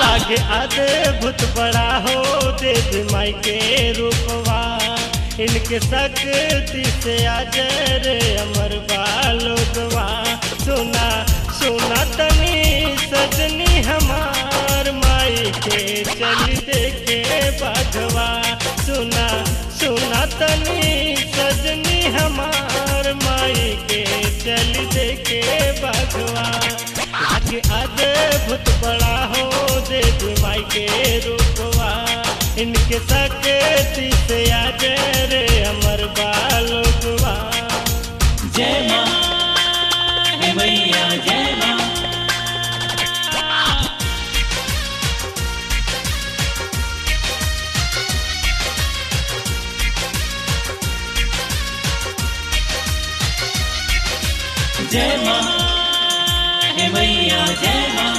लागे अद्भुत बड़ा हो देवी माई के रूपवा इनके शक्ति से अजर अमर बालोगवा सुना सुना तनी सजनी हमार माई के चल देखे बाघवा सुना सुना तनी सजनी हमार माई के चल देखे बाघवा आगे अद्भुत बड़ा हो देवी माई के रूपवा इनके शक्ति से अजर अमर बालोगवा जय माँ हे मैया जय माँ जय माँ हे मैया जय माँ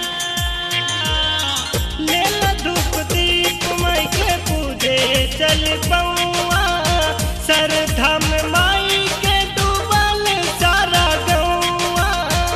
लेला धूप दीप माई के पूजे चल पौआ सरधा में माई के डूबल सारा गौआ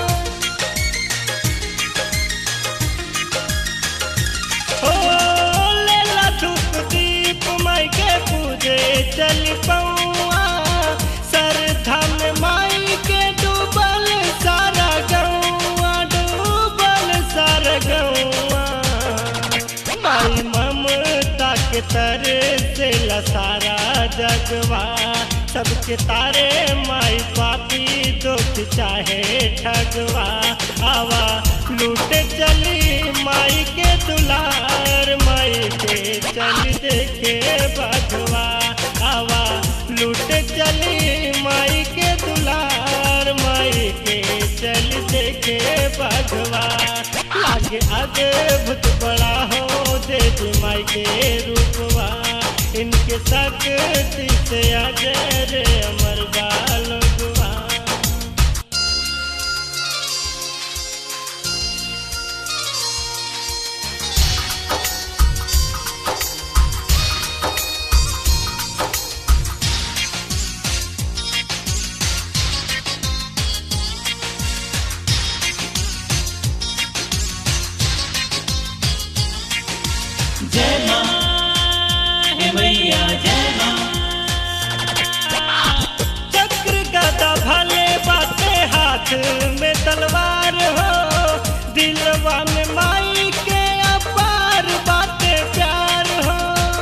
ओ लेला धूप दीप माई के पूजे चल पौआ सरधा में माई के डूबल सारा गौआ डूबल सारा गौआ माई ममता के तर से सारा जगवा सबके तारे माई पापी दुख चाहे ठगवा आवा लूट चली माई के दुलार माई के चल देखे बधवा आवा लूट चली माई के दुलार माई के चल देखे बधवा लागे अद्भुत बड़ा हो देवी माई के रूपवा इनके शक्ति से अजर अमर बालोगवा जय माँ हे मैया जय माँ चक्र गदा भले बाते हाथ में तलवार हो दिलवा में माई के अपार बाते प्यार हो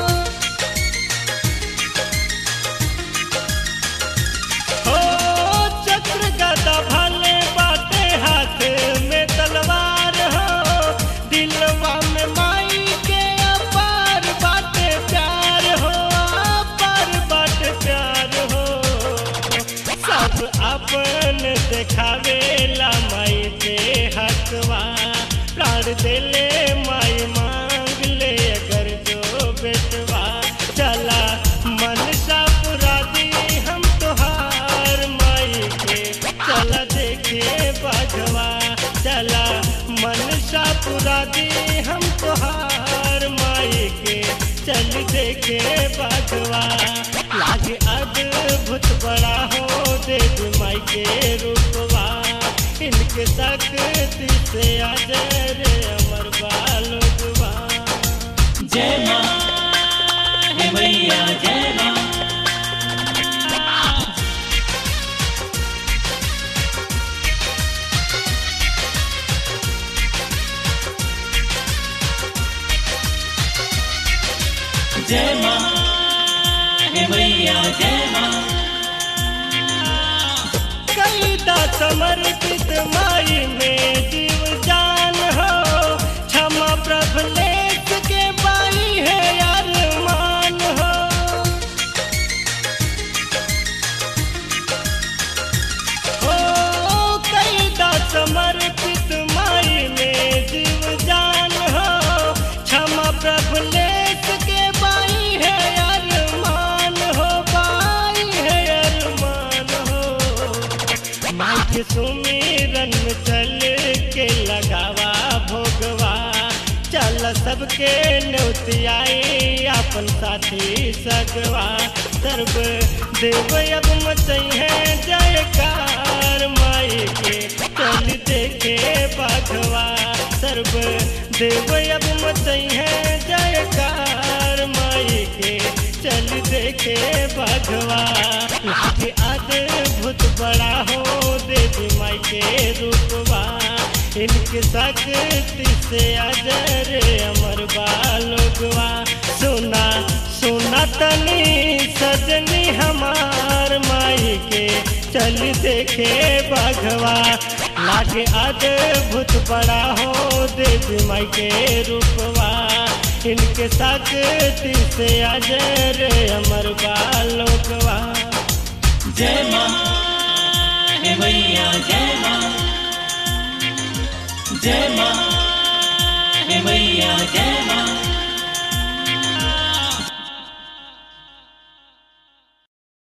हो चक्र गदा भले बाते हाथ में तलवार हो दिलवा में माई के अपार बाते प्यार हो अपार बाते प्यार हो सब अपन देखावे ला माई पे हकवा प्राण देले माई मांग ले अगर जो बेटवा चला मन सा पुरा दी हम तुहार माई के चला देखे बाघवा चला मन सा पुरा दी हम तुहार माई के चल देखे बाघवा लागे अद्भुत बड़ा हो देवी माई के रूपवा इनके शक्ति से अजर अमर बालोगवा जय माँ हे मैया जय माँ जय माँ हे मैया जय माँ कई दा समर्पित माई में जीव जान हो क्षमा प्रभलेख के बाई है अरमान हो ओ कई दा समर्पित माई में जीव जान हो क्षमा प्रभलेख के बाई है अरमान हो बाई है अरमान हो माई के सुमिरन में चल के लगावा भोगवा चल सबके न्योतियाई अपन साथी सगवा सर्व देव अब मचई है जयकार माई के चल देखे बाघवा सर्व देव अब मचई है जयकार माई के चल देखे बघवा लागे अद्भुत बड़ा हो देवी माई के रूपवा इनके शक्ति से अजर अमर बालोगवा सुना सुना तनी सजनी हमार माई के चल देखे बघवा लागे अद्भुत बड़ा हो देवी माई के रूपवा इनके शक्ति से अजर अमर बालोकवा जय माँ हे मैया जय माँ जय माँ हे मैया जय माँ